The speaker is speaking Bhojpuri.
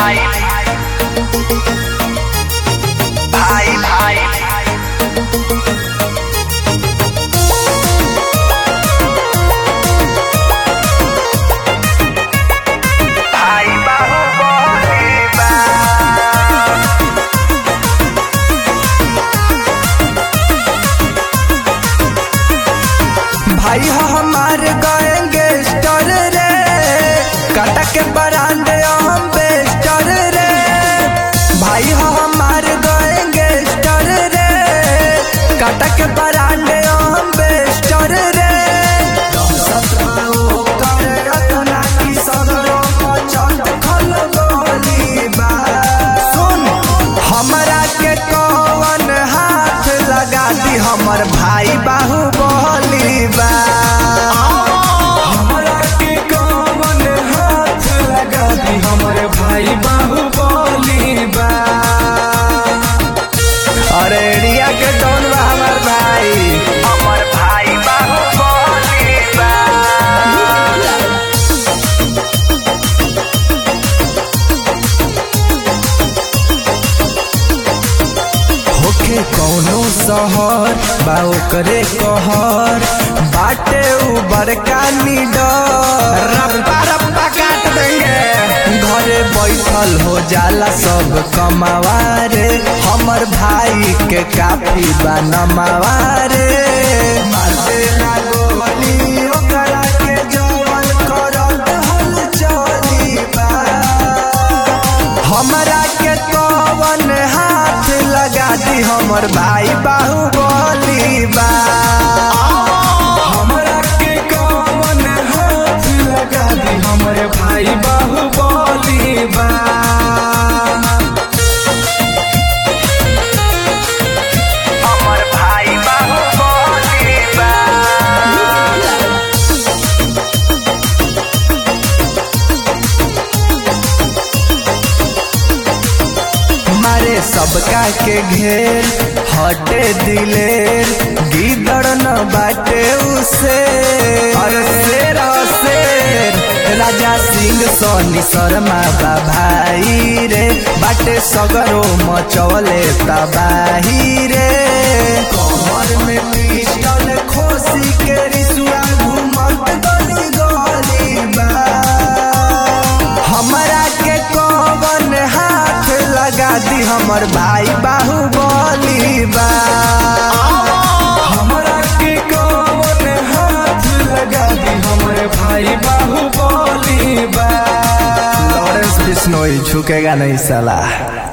भाई भाई भाई भाई बाहुबली बा भाई हो हमार गएंगे स्टर रे काटा के बरांडे हम बेस्टर रे भाई हो हमार गएंगे स्टर रे काटा के बरांडे हम बेस्टर रे सत्रहो करे रत्ना की सगरो पचट खल गोली बा सुन हमरा के कौन हाथ लगा दी हमर भाई बाहुबली बा हमरा के कौन हाथ लगा दी हमर भाई बाहुबली बा अरे एरिया के डॉन बा हमर भाई हमर भाई बाहुबली बा होखे कौनो शहर बा ओकरे कहर बाटे उ बड़का निडर रप्पा रप्पा काट देंगे घरे बैठल हो जाला सब कमावारे हमर भाई के काफी बा नमावारे मारते ना गोली ओकरा के जवन करत हल चली बा हमरा के कवन हाथ लगा दी हमर भाई बाहुबली बा हमरा के कवन हाथ लगा दी हमर भाई बाहुबली बा हमर भाई बाहुबली बा मारे सबका के घेर हटे दिलेर गिदड़ न बाटे उसे अरे शेर ह शेर राजा सिंह सोनी शर्मा बा भाई रे बाटे सगरो मचवले तबाही रे कमर में पिस्टल खोसी के रिसुआ घूमत गली गली बा हमरा के कवन हाथ लगा दी हमर भाई बाहुबली बा हमरा के कवन हाथ लगा दी हमर भाई बाहुबली बा लॉरेंस बिश्नोई झुकेगा नहीं साला